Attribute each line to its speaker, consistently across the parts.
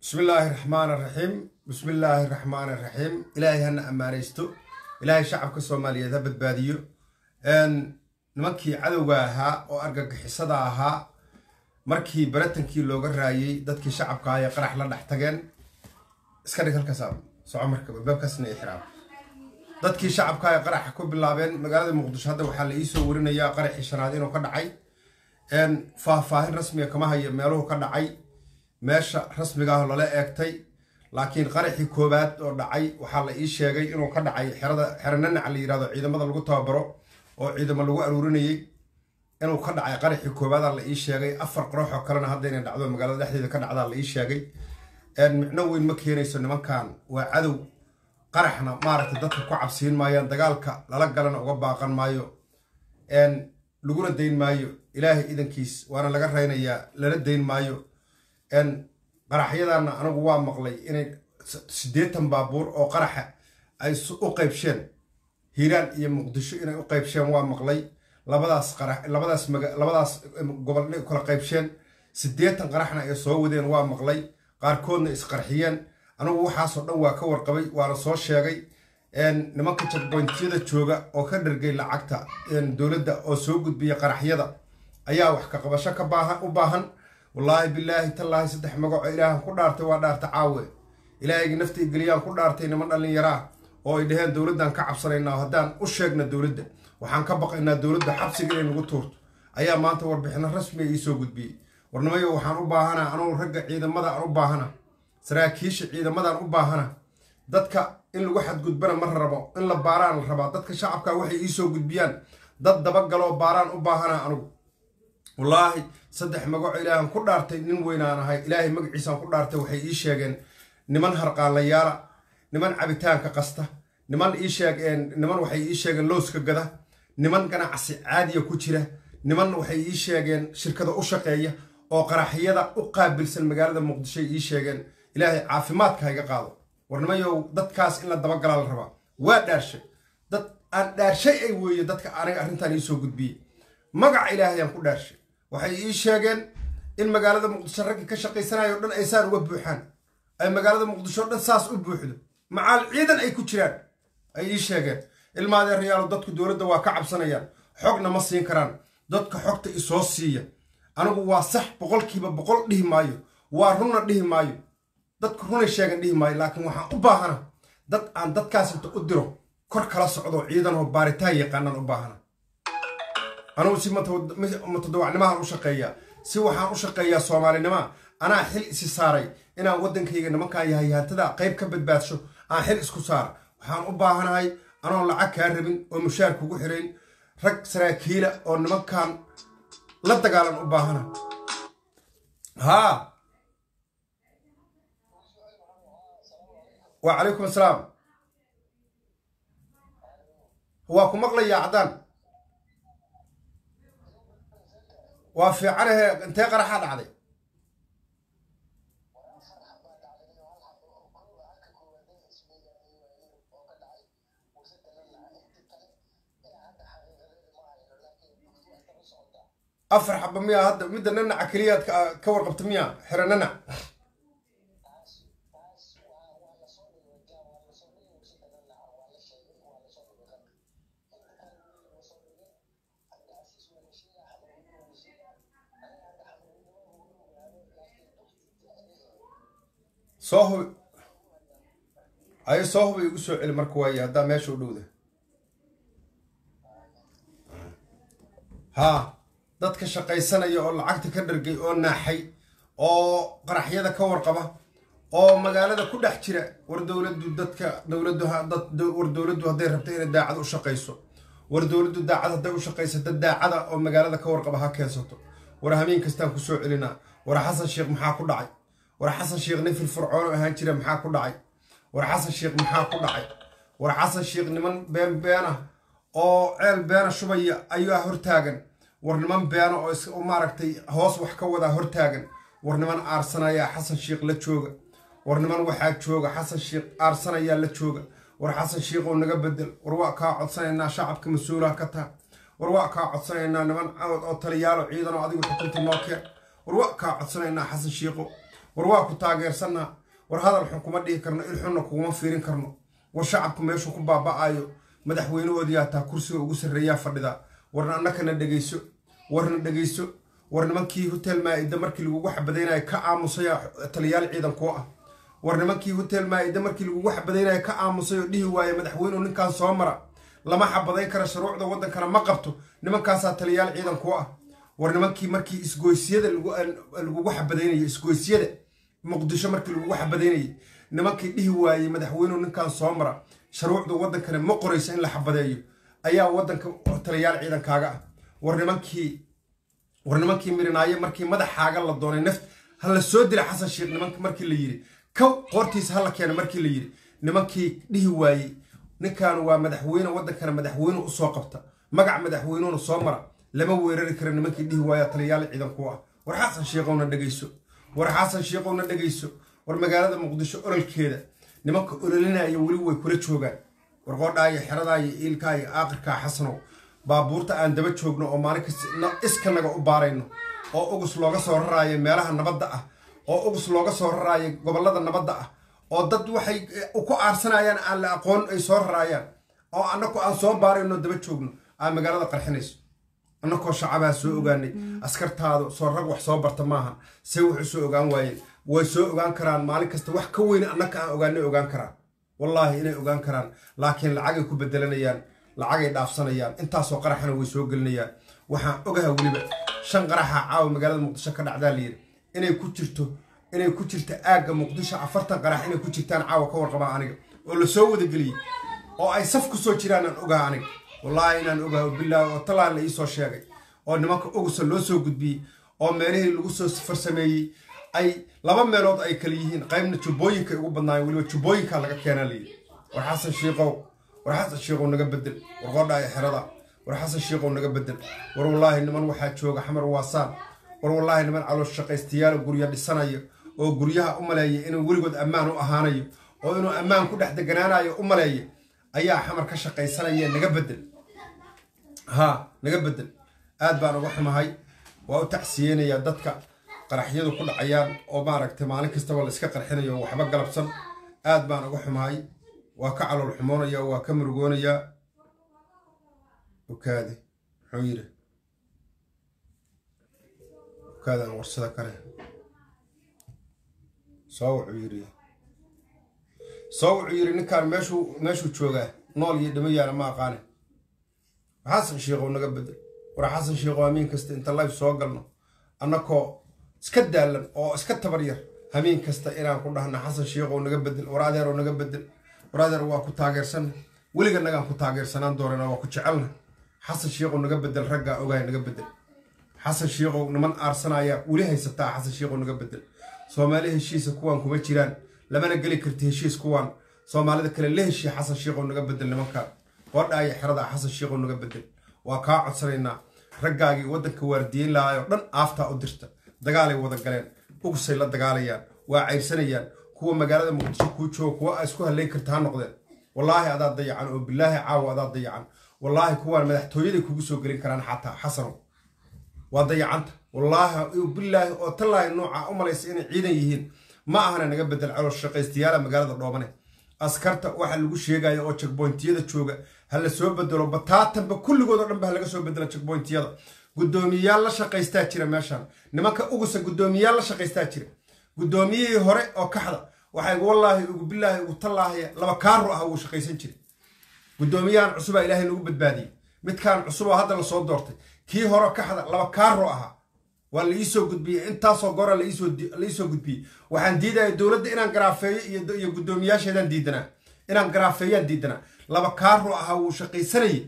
Speaker 1: bismi illaahi raxmaan araxiim bismi illaahi raxmaan araxiim ilaahay hana ammaanaysto ilaahay shacabka soomaaliyeed ha badbaadiyo nimankii cadowga ahaa oo argagixisada ahaa markii baratankii looga raayey dadkii shacabka ah ee qarax la dhex tageen iska dhig halkaas soco marka baabkaasna ixraam dadkii shacabka ee qaraxa ku bilaabeen magaalada muqdisho hadda waxaa la iisoo warinayaa qaraxii shanaad inuu ka dhacay faahfaahin rasmiga kama hayo meeluhu ka dhacay meesha rasmiga ah lala eegtay laakiin qaraxii koowaad oo dhacay waxaa la ii sheegay inuu ka dhacay xerada xerananac la yirahdo ciidamada lagu tababaro oo ciidamo lagu aruurinayay inuu ka dhacay qaraxii koowaada la ii sheegay afar qorox oo kalena hadda inay dhacdo magaalada dhexdeeda ka dhacdaa la ii sheegay micno weyn ma keenayso nimankan waa cadow qaraxna maaragtay dadka ku cabsiin maayaan dagaalka lala galana uga baaqan maayo laguna dayn maayo ilaahay idankiis waana laga raynayaa lala dayn maayo qaraxyadana anigu waa maqlay inay siddeetan baabuur oo qaraxa ay u qaybsheen hiiraan iyo muqdisho inay u qaybsheen waa maqlay labadaas qarax labadaas maga labadaas gobol inay kala qaybsheen siddeetan qaraxna ay soo wadeen waa maqlay qaarkoodna isqarxiyeen anigu waxaasoo dhan waa ka warqabay waana soo sheegay nimanka jagboyntyada jooga oo ka dhargay lacagta dowladda oo soo gudbiya qaraxyada ayaa wax ka qabasho ka baahan u baahan wallaahi bilaahi tallaahi saddex magaco ilaahan ku dhaartay waa dhaarta caawe ilaahayga nafta geliyaan ku dhaartay niman dhallinyaraa oo ay dhaheen dowladdan ka cabsanaynaa haddaan u sheegna dowladda waxaan ka baqaynaa dowladda xabsiga inay nagu tuurto ayaa maanta warbixino rasmiga iisoo gudbiyey warnimayo waxaan u baahanaa anugu ragga ciidamada aan u baahana saraakiisha ciidamadaan u baahana dadka in lagu xadgudbana ma rabo in la baaraan la rabaa dadka shacabka waxay iisoo gudbiyaan dad dabagaloo baaraan u baahana anugu wallaahi saddex magaco ilaahan ku dhaartay nin weynaan ahay ilaahay magaciisaan ku dhaartay waxay ii sheegeen niman harqaanlayaala niman cabitaanka qasta niman ii sheeg niman waxay ii sheegeen lowska gada niman ganacsi caadiya ku jira niman waxay ii sheegeen shirkada u shaqeeya oo qaraxyada u qaabilsan magaalada muqdishoy ii sheegeen ilaahay caafimaadka ha iga qaado warnimayow dadkaas in la dabagalaa la rabaa waa dhaarshay dad aan dhaarshay ay weeye dadka aniga arrintan iisoo gudbiyey magaca ilaahayaan ku dhaarshay waxay ii sheegeen in magaalada muqdisho raggii ka shaqaysanayo o dhan ay saan uga buuxaan ay magaalada muqdisho o dhan saas u buuxdo macaal ciidan ay ku jiraan ay ii sheegeen ilmaadeerayaalo dadku dowladda waa ka cabsanayaan xogna ma siin karaan dadka xogta isoo siiya anigu waa sax boqolkiiba boqol dhihi maayo waa runna dhihi maayo dadku runay sheegan dhihi maayo laakiin waxaan u baahana dad aan dadkaas inta u diro kor kala socdo ciidanoo baaritaan yaqaanaan u baahana anugu si mutadawacnimahan u shaqeeyaa si waxaan u shaqeeyaa soomaalinima anaa xil isi saaray inaan waddankayga nimankan yahay hantada qayb ka badbaadsho aan xil isku saara waxaan u baahanahay anoon lacag kaa rabin oo mushaar kugu xirayn rag saraakiila oo nimankan la dagaalan u baahana haa wacalaykum asalaam waa ku maqlayaa caddaan waa fiicanahe intee qaraxaa dhacday afar xaba miyaa hadda midda nanaca keliyaad ka warqabta miyaa xero nanac soo hubi ayo soo hubi igu soo celi marka waaye haddaa meesha u dhowda haa dadka shaqaysanaya oo lacagta ka dhargay oo naaxay oo qaraxyada ka warqaba oo magaalada ku dhex jira war dowladdu dadka dowladdu war dowladdu hadday rabto inay daacad u shaqayso war dowladdu daacad hadday u shaqayso dad daacada oo magaalada ka warqaba ha keensato war hameen kastaan ku soo celinaa war xasan sheekh maxaa ku dhacay war xasan sheekh nin firfircoon ahaan jira maxaa ku dhacay war xasan sheekh maxaa ku dhacay war xasan sheekh niman been beena oo ceel beena shubaya ayaa hortaagan war niman beena oo maaragtay hoos wax ka wadaa hortaagan war niman aarsanayaa xasan sheekh la jooga war niman waxaa jooga xasan sheekh aarsanayaa la jooga war xasan sheekh oo naga bedel war waa kaa codsanaynaa shacabka mas-uulaha ka taa war waa kaa codsanaynaa niman oo taliyaalo ciidan oo adigu xukunta noo keen war waa kaa codsanaynaa xasan sheekho war waa ku taageersanaa war hadal xun kuma dhihi karno ilxunna kuguma fiirin karno war shacabku meeshuu ku baaba'ayo madaxweynahoodii hataa kursiga ugu sarreeyaa fadhida warna annakana dhegayso warna dhegayso war nimankii hotel maa-ida markii lagugu xabadaynayo ka aamusaya taliyaal ciidan kuu ah war nimankii hotel maa-ida markii lagugu xabadaynayo ka aamusay oo dhihi waaye madaxweynuhu ninkaan soo mara lama xabadayn kara shuruucda waddankana ma qabto nimankaasaa taliyaal ciidan kuu ah war nimankii markii isgoysyada lagugu xabadaynayo isgoysyada muqdisho markii lagugu xabadaynayay nimankii dhihi waayey madaxweynuhu ninkaan soo mara shuruucda waddankana ma qorayso in la xabadeeyo ayaa waddanka taliyaal ciidankaaga ah war nimankii war nimankii mirinaaye markii madaxaaga la doonay naft ha la soo dila xasan sheekh nimank markii la yidhi kow qoortiisa ha la keena markii la yidhi nimankii dhihi waayey ninkan waa madaxweyne waddankana madaxweyne usoo qabta magac madaxweynuhuna soo mara lama weerari kara nimankii dhihi waaya taliyaal ciidan ku ah war xasan sheekhowna dhegayso war xasan sheekhowna dhegayso war magaalada muqdisho ololkeeda nimanka ololinaya weli way kula joogaan war qoodhaayo xeradaayo iilkaayo aaqirkaa xasanow baabuurta aan daba joogno oo maalin kasta iskanaga u baarayno oo ugus looga soo raraayo meelaha nabadda ah oo ugus looga soo raraayo gobollada nabadda ah oo dad waxay ku aarsanayaan aan la aqoon ay soo raraayaan oo annaku aan soo baarayno daba joogno aan magaalada qarxinayso annakoo shacabaa soo ogaanay askartaadu soo rag wax soo barta maaha se wax u soo ogaan waayeen way soo ogaan karaan maalin kasta wax ka weyn annaka aan ogaanay ogaan karaan wallaahi inay ogaan karaan laakiin lacagay ku bedelanayaan lacagay dhaafsanayaan intaasoo qaraxana way soo gelinayaan waxaan ogaha weliba shan qaraxa caawa magaalada muqdisho ka dhacdaa layidhi inay ku jirto inay ku jirto aagga muqdisho afartan qarax inay ku jirtaan caawa ka warqabaa aniga oo la soo wadageliyey oo ay saf ku soo jiraan aan ogaha aniga wallaahi inaan ogaha bilaahi oo talaan la iisoo sheegay oo nimanka ogusa loo soo gudbiyey oo meelihii lagu soo farsameeyey ay laba meelood ay kala yihiin qaybna jubbooyinka ugu badnaayeen weliba jubbooyinkaa laga keenaa layidhi war xasan shiiqow war xasan shiiqow naga bedel war qoodhaaya xerada war xasan shiiqow naga bedel war wallaahi niman waxaa jooga xamar waasaan war wallaahi niman caloosh shaqaystayaala gurya dhisanayo oo guryaha u maleeya inuu weligood ammaan u ahaanayo oo inuu ammaan ku dhex deganaanayo u maleeya ayaa xamar ka shaqaysanaya naga bedel haa naga bedel aad baan uga xumahay waa u tacsiyeynayaa dadka qaraxyadu ku dhacayaan oo maaragtay maalin kastaba la iska qarxinayo oo waxba galabsan aad baan uga xumahay waa ka calool xumoonaya waa ka murugoonayaa okaade muxuu yidhi okaadaan warsada kale soo wuxuu yidhi soo wuxuu yidhi ninkaan meeshuu meeshuu joogaa nool iyo dhimo yaala ma aqaane xasan sheikhow naga bedel war xasan sheikhow hamiin kasta inta life soo galno annakoo iska daalan oo iska tabar yar hamiin kasta inaan ku dhahna xasan sheikhow naga bedel war adeeroo naga bedel war adeer waa ku taageersanna weliga nagaan ku taageersanaan doonana waa ku jecelna xasan sheikhow naga bedel raggaa ogahay naga bedel xasan sheikhow niman aarsanaya weli haysataa xasan sheikhow naga bedel soomaali heshiisa kuwaan kuma jiraan lamana geli karti heshiis kuwaan soomaalida kale la heshiya xasan sheikhow naga bedel nimankaan qoodhaaya xerada xasan sheikhow naga bedel waa kaa codsanaynaa raggaagii waddanka waardiyeyn lahaayoo dhan aaftaa u dirta dagaalay wada galeen ugusay la dagaalayaan waa cayrsanayaan kuwa magaalada muqdisho kuu jooga kuwa aa isku hallayn karta ha noqdeen wallaahi adaa dayacan oo bilaahi caawa adaa dayacan wallaahi kuwaan madaxtooyaday kugu soo gelin karaan xataa xasanow waa dayacanta wallaahi bilaahi oo tallaahi nooca u malaysa inay ciidan yihiin ma ahana naga bedel calool shaqaystayaala magaalada dhoobane askarta waxa lagu sheegaya oo jegboyntiyada jooga ha la soo bedelo bataatanba kulligood oo dhan ba ha laga soo bedelo jegboyntiyada guddoomiyayaal la shaqaystaa jira meeshaan nimanka ugusa guddoomiyayaal la shaqaystaa jira guddoomiyihii hore oo kaxda waxay wallaahi ugu bilaahi ugu tallaahi laba kaaro ah uu shaqaysan jiray guddoomiyahan cusubaa ilaahay nagu badbaadiyey midkaan cusub oo hadda lasoo doortay kii hore kaxda laba kaaro ahaa waa la iisoo gudbiyey intaasoo gora la iisoo gudbiyey waxaan diidaya dowladda inaan garaafeeyo iyo guddoomiyaasheedaan diidanaa inaan garaafeeyaan diidanaa laba kaaro ahaa wuu shaqaysanayay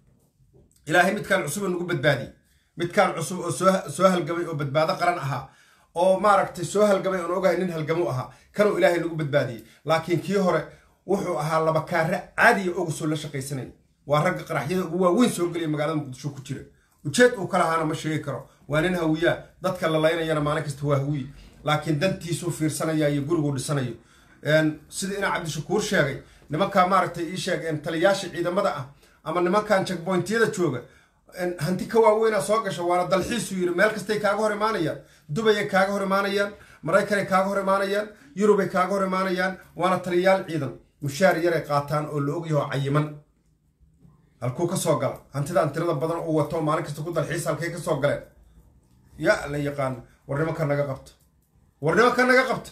Speaker 1: ilaahay midkaan cusub nagu badbaadiyey midkaan cusub oo soo halgamay oo badbaado qaran ahaa oo maaragtay soo halgamay oon ogahay nin halgamo ahaa kanuu ilaahay nagu badbaadiyey laakiin kii hore wuxuu ahaa laba kaare caadiya ogusoo la shaqaysanaya waa ragga qaraxyada ugu waaweyn soo geliya magaalada muqdisho ku jira ujeed uu kala haana ma sheegi karo waa nin hawiyaa dadka la laynayana maalin kasta waa hawiye laakiin dantiisuu fiirsanaya iyo guriguu dhisanayo sida inaa cabdishakuur sheegay nimankaa maaragtay ii sheeg taliyaasha ciidamada ah ama nimankan jegboyntiyada jooga hanti ka waaweynaa soo gasha waana dalxiisuu yidhi meel kastay kaaga hor imaanayaan dubayay kaaga hor imaanayaan maraykanay kaaga hor imaanayaan yurubay kaaga hor imaanayaan waana taliyayaal ciidan mushaar yaray qaataan oo la ogyaho cayiman halkuu ka soo gala hantidan tirada badan uu wato maalin kasta ku dalxiis halkay ka soo galeen yaa la yaqaan war nimanka naga qabta war nimanka naga qabta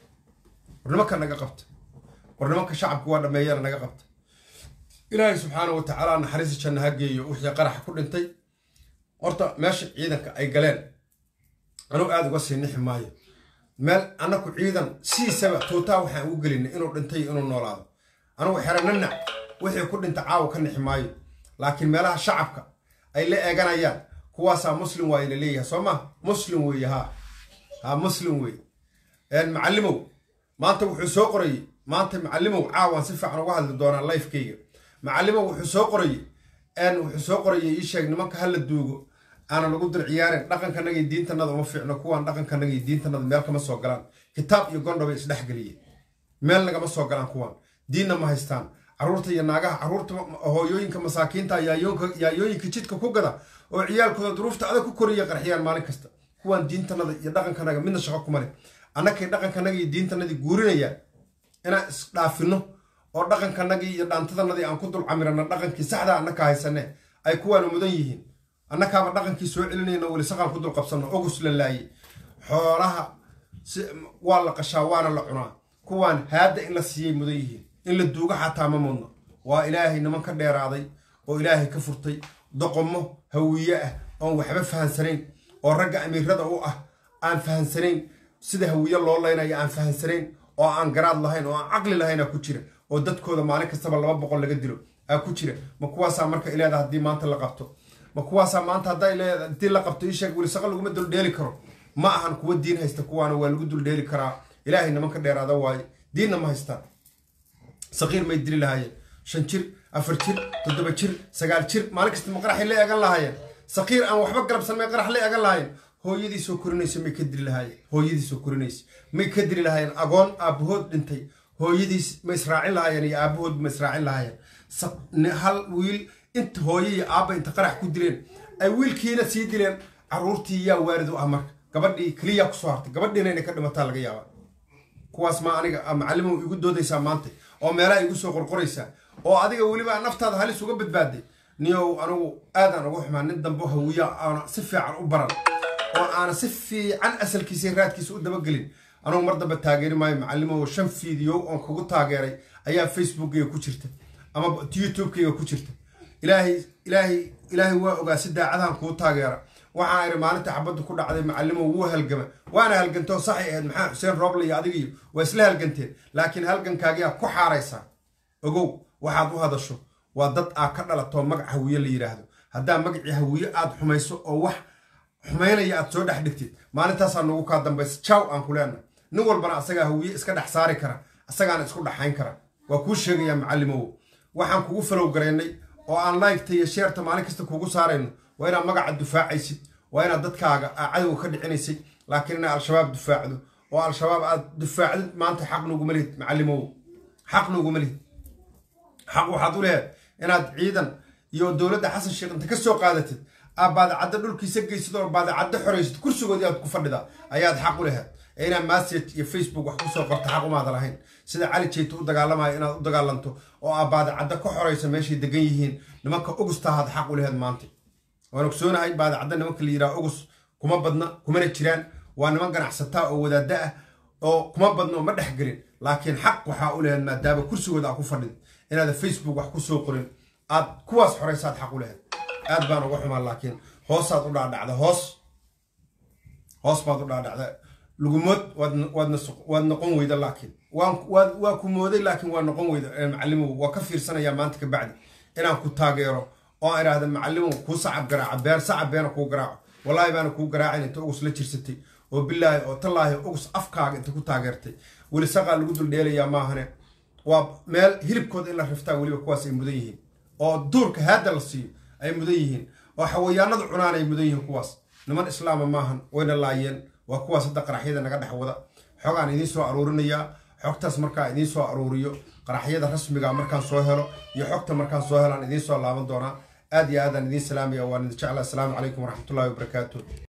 Speaker 1: war nimanka naga qabta war nimanka shacabku waa dhameeyana naga qabta ilaahay subxaana wa tacaala naxariista janna ha geeyo wixii qaraxa ku dhintay horta meesha ciidanka ay galeen anugu aada uga sii nixi maayo meel annaku ciidan sidiisaba tuutaa waxaan ugu gelinay inuu dhintay inuu noolaado anugu xera nanac wixii ku dhinta caawa ka nixi maayo laakiin meelaha shacabka ay la eeganayaan kuwaasaa muslim waa ila leeyahay soo ma muslim weeye ha ha muslim weeye macallimow maanta wuxuu soo qorayey maanta macallimow caawaan si fiican uga hadli doonaa lifekeyga macallimow wuxuu soo qorayey wuxuu soo qorayey ii sheeg nimanka hala duugo aana lagu dir ciyaarin dhaqankanagii diintanada uma fiicno kuwaan dhaqankanagii diintanada meel kama soo galaan kitaab iyo gondho bay isdhexgeliyeen meel nagama soo galaan kuwaan diinna ma haystaan caruurta iyo naagaha caruurta hooyooyinka masaakiinta yaayooyinka jidka ku gada oo ciyaalkooda duruufta adag ku koriya qarxiyaan maalin kasta kuwaan diintanada iyo dhaqankanaga midna shaqo kuma leh annakay dhaqankanagii iyo diintanadii guurinayaan inaan isdhaafino oo dhaqankanagii iyo dhaantadanadii aan ku dul camirana dhaqankii saxdaa annaka haysane ay kuwaana mudan yihiin annakaaba dhaqankii soo celinayna weli saqaan ku dul qabsano ogus la laayey xoolaha waa la qashaa waana la cunaa kuwaan haadda in la siiyey mudan yihiin in la duuga xataa ma mudno waa ilaahay niman ka dheeraaday oo ilaahay ka furtay doqomo hawiye ah oon waxba fahansanayn oo ragga amiirada u ah aan fahansanayn sida hawiye loo laynayo aan fahansanayn oo aan garaad lahayn oo aan caqli lahaynaa ku jira oo dadkooda maalin kastaba laba boqol laga dilo aa ku jira ma kuwaasaa marka ileeda haddii maanta la qabto ma kuwaasaa maanta haddii la qabto isheeg weli saqa laguma duldheeli karo ma ahan kuwa diin haysta kuwaana waa lagu duldheeli karaa ilaahay niman ka dheeraada waaye diinna ma haystaan saqiir may dili lahaayeen shan jir afar jir toddoba jir sagaal jir maalin kasta ma qaraxay la eegan lahaayeen saqiir aan waxba galabsan may qarax la eegan lahaayeen hooyadii soo korinaysa may ka dili lahaayeen hooyadii soo korinaysa may ka dili lahaayeen agoon aabahood dhintay hooyadiis ma israacin lahaayeen iyo aabahood ma israacin lahaayeen hal wiil inta hooye iyo aabba inta qarax ku dileen ay wiilkiina sii dileen caruurtii yaa waarid u ah marka gabadhii keliyaa kusoo hartay gabadhiina inay ka dhimataa laga yaabaa kuwaas ma aniga macallimow igu doodaysaa maanta oo meelaha igu soo qorqoraysaa oo adiga weliba naftaada halis uga badbaaday niyow anigu aadaan uga xumaa nin dambe hawiya aana si fiican u baran oo aana si fiican asalkiisa raadkiisa u dabagelin anugu mar dambe taageeri maayo macallimow shan fiideo oon kugu taageeray ayaa facebookkayga ku jirta ama youtubekayga ku jirta ilaahay ilaahay ilaahay waa ogaa si daacadahan kuu taageera waxaan iri maalinta xabaddu ku dhacday macallimow wuu halgama waana halgantoo saxay ahayd maxaa xuseen rooble iyo adigiyo waa isla halganteen laakiin halgankaagiyaa ku xaaraysaa ogow waxaad u hadasho waa dad aa ka dhalatoo magac hawiye la yidhaahdo haddaa magacii hawiye aad xumayso oo wax xumaynaya aad soo dhex dhigtid maalintaasaa nagu kaa dambaysa jaw aan ku leenahay nin walbana asagaa hawiye iska dhex saari kara asagaana isku dhexayn kara waa kuu sheegayaa macallimow waxaan kugu falow garaynay oo aan laygta iyo sheerta maalin kasta kugu saarayno waa inaad magaca dufaacaysid waa inaad dadkaaga aa cadowga ka dhicinaysay laakiin inaad al-shabaab dufaacdo oo al-shabaab aad dufaacdid maanta xaq nuguma lihid macallimow xaq nuguma lihid xaq waxaad u lehed inaad ciidan iyo dowladda xasan sheekh inta ka soo qaadatid aad baadacaddo dhulkiisa geysid oo baadacaddo xoraysid kursigoodii aad ku fadhidaa ayaad xaq u lehed ee inaad message iyo facebook wax kusoo qorta xaq umaada lahayn sida cali jeyta u dagaalamayo inaad u dagaalanto oo aad baadacaddo ka xoraysa meeshay degan yihiin nimanka ogustahaad xaq u lehed maanta waan ogsoonahay baadacadda nimanka la yidhaha ogus kuma badna kumana jiraan waa niman ganacsataa oo wadaadda ah oo kuma badna oo ma dhex gelin laakiin xaq waxaa u lehed maadaama kursigooda aa ku fadhid inaada facebook wax kusoo qorin aad kuwaas xoraysaad xaq u lehed aad baan uga xumaa laakiin hoosaad u dhaadhacda hoos hoos baad u dhaadhacda lugumood waad noqon weyda laakiin waa ku mooday laakiin waa noqon weyda macallimow waa ka fiirsanayaa maanta ka bacdi inaan ku taageero oo aan idhaahda macallimow kuu sacab garaaca been sacab beena kuu garaaco wallaahi baana kuu garaacin inta ugus la jirsatay oo bilaahi oo tallaahi ugus afkaaga inta ku taageertay weli saqaa lagu duldheelayaa maahane waa meel hilibkooda in la riftaa weliba kuwaas ay mudan yihiin oo duurka haadda la siiyo ay mudan yihiin oo xawayaanadu cunaan ay mudan yihiin kuwaas niman islaama maahan wayna laayeen waa kuwaas hadda qaraxyada naga dhex wada xogaan idiin soo aruurinayaa xogtaas markaa idiin soo aruuriyo qaraxyada rasmiga markaan soo helo iyo xogta markaan soo helaan idiin soo laaban doonaa aad iyo aadaan idiin salaamaya waan idin jeclaa asalaamu calaykum waraxmatullahi wabarakaatu